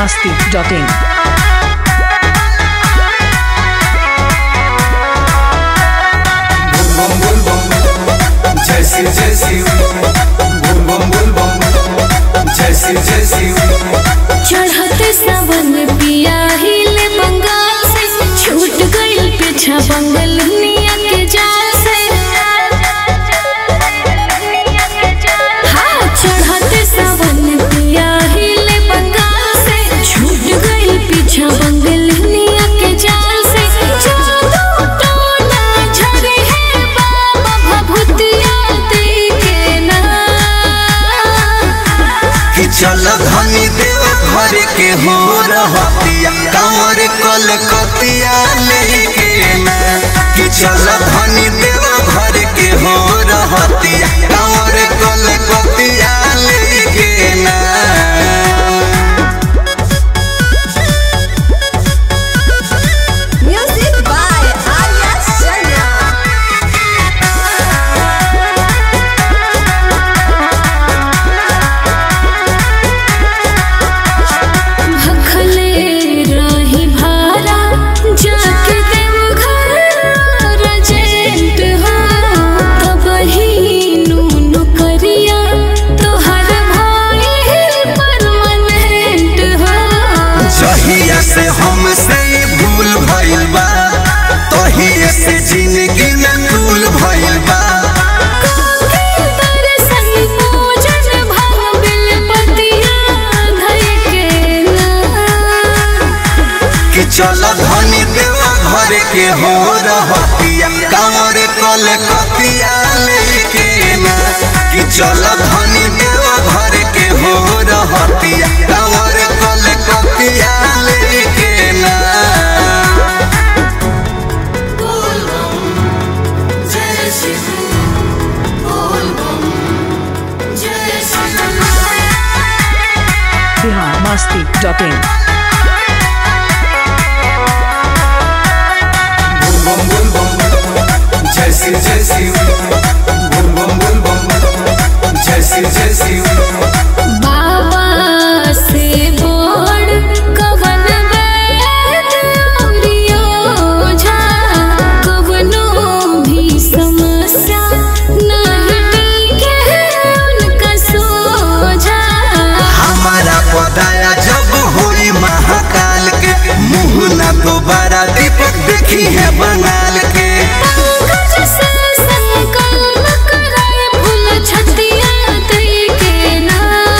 masti.in. bum bum bum जैसी जैसी bum bum bum bum जैसी जैसी चढ़ते सावन पिया हिल बंगाल से छूट गइल पीछा बंगल निया के जाल से हाँ चढ़ते सावन पिया हिल बंगाल से छूट गइल पीछा बंगल निया के जाल से जादू टोना झरे है बाबा भभूतिया देखे ना कि चल धनी देव घर के हो रहतिया कंवर कलकतिया लेके ना कि चल धनी देव घर के हो रहतिया कंवर कलकतिया लेके ना Music by Arya Sharma. भखले रही भारा जाके देव घर रजेंट हो तब ही नून करिया तोहर भाई परमानेंट हो जहिया से हमसे ई भूल भइल बा तहिया से जिंदगी में तूल भइल बा दर्शन पूजन भंग बिलपतिया धइ के ना कि चल धनी देव घर के हो रहतिया कंवर कलकतिया लेके ना कि चल धनी देव घर के हो रहतिया कंवर कलकतिया लेके ना Bihar masti.in. bum bum bum bum जैसी जैसी bum bum bum bum जैसी जैसी बाबा से बोड़ कवन वैद औरियोझा कवनो भी समस्या नहीं टिके उनका सोझा हमारा पदाया जब होई महाकाल के मुंह ना दोबारा दीपक देखी है बंगाल के पंकज से संकल्प कराए फूल छतिया दई के ना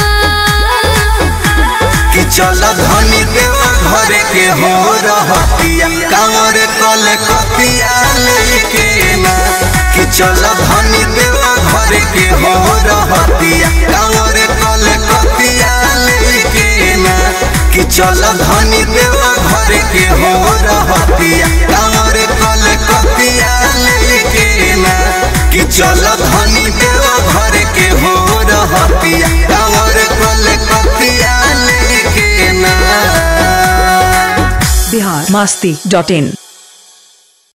कि चल धनी देव घर के हो रहतिया कंवर कलकतिया लेके ना कि चल धनी देव घर के हो रहतिया कंवर कलकतिया लेके ना कि चल धनी देव घर के हो रहतिया कंवर कलकतिया लेके ना कि चल धनी देव घर के हो रहतिया कंवर कलकतिया लेके ना Bihar masti.in.